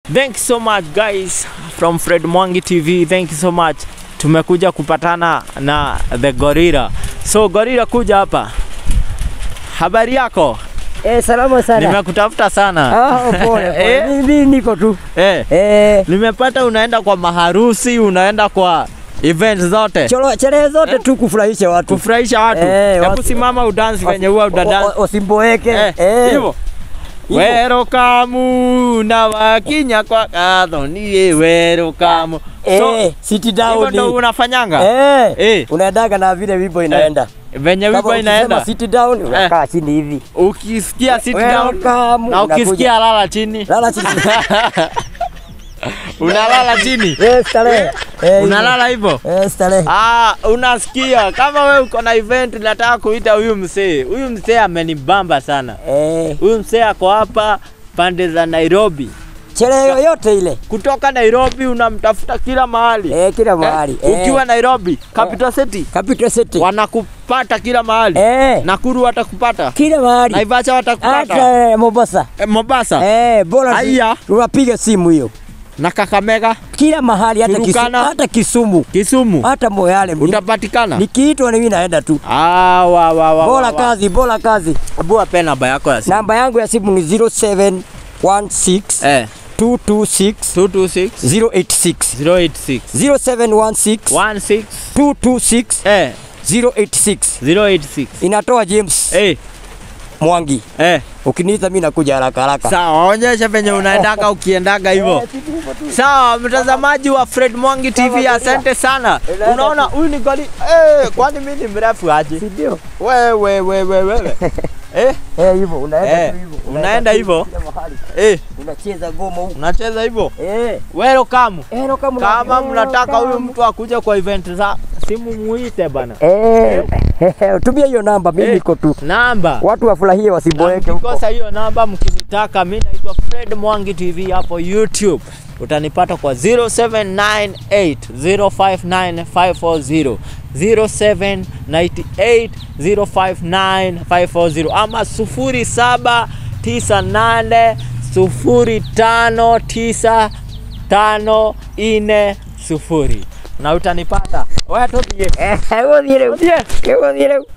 Thank you so much guys from Fred Mwangi TV. Thank you so much. Tumekuja kupatana na the Gorilla. So Gorilla, kuja hapa. Habari yako? Eh, salama sana. Nimekutafuta sana. Ah, pole pole. Eh? Mimi niko tu. Eh, Eh, nimepata unaenda kwa maharusi, unaenda kwa event zote cholo sherehe zote tu kufurahisha watu. kufurahisha watu. Eh, Hebu watu- simama udansi venye huwa udadansi. Usimboeke. Eh, Eh. hivyo. Werokamu na wakinya kwa kadho niye werokamu. So, Eh, sit hivyo down. ndo unafanyanga? Eh. Eh. Unaendaga na vile wimbo inaenda. Venye Kama wimbo ukisema inaenda. sit down unakaa chini hivi. Ukisikia sit down Welcome, na unakuja. ukisikia lala chini. Lala chini. Unalala chini. Eh, starehe. Eh, Unalala hivyo. Eh, starehe. Ah, unasikia kama we uko na event nataka kuita huyu msee. Huyu msee amenibamba sana. Eh, Huyu msee ako hapa pande za Nairobi. sherehe yoyote ile. Kutoka Nairobi unamtafuta kila mahali. Eh, kila mahali. Eh, ukiwa Nairobi, capital city, Capital City. wanakupata kila mahali. Eh, Nakuru watakupata. kila mahali. Naivasha watakupata. Hata eh, Mombasa. Eh, Mombasa Eh, bora tu- Aya. tunapiga simu hiyo. na Kakamega, Kila mahali hata Kisumu, Turukana. hata Kisumu, Kisumu hata Moyale. utapatikana. Nikiitwa mimi naenda tu. Ah, wa, wa, wa, Bora wa, wa. kazi, bora kazi. Hebu wape namba yako ya simu. Namba yangu ya simu ni 0716 Eh, 226 226 086. 086 0716 16 226 eh 086. 086 Inatoa James eh Mwangi. eh Ukiniita mimi nakuja haraka haraka. Sawa, onyesha venye unaendaka ukiendaga hivyo. Sawa, mtazamaji wa Fred Mwangi TV, asante sana. Unaona huyu ni goli eh, kwani mimi ni mrefu aje? Ndio. Wewe wewe wewe. Eh, Eh, hivyo unaenda Eh, tu hivyo. unaenda hivyo? Kila mahali. eh, Unacheza ngoma huko. unacheza hivyo? Eh. Welcome. Eh, no, kama Kama una- mnataka huyu kama- mtu akuje kwa event za simu muite bana. Eh, tumia hiyo namba, mimi Eh. niko tu. Namba. Watu wafurahie Na wasiboeke huko. mkikosa hiyo namba mkinitaka, mi naitwa Fred Mwangi TV hapo YouTube. Utanipata kwa 0798059540 0798059540 ama 0798059540 na utanipata. Wewe tupie. Eh, wewe dire. Wewe dire.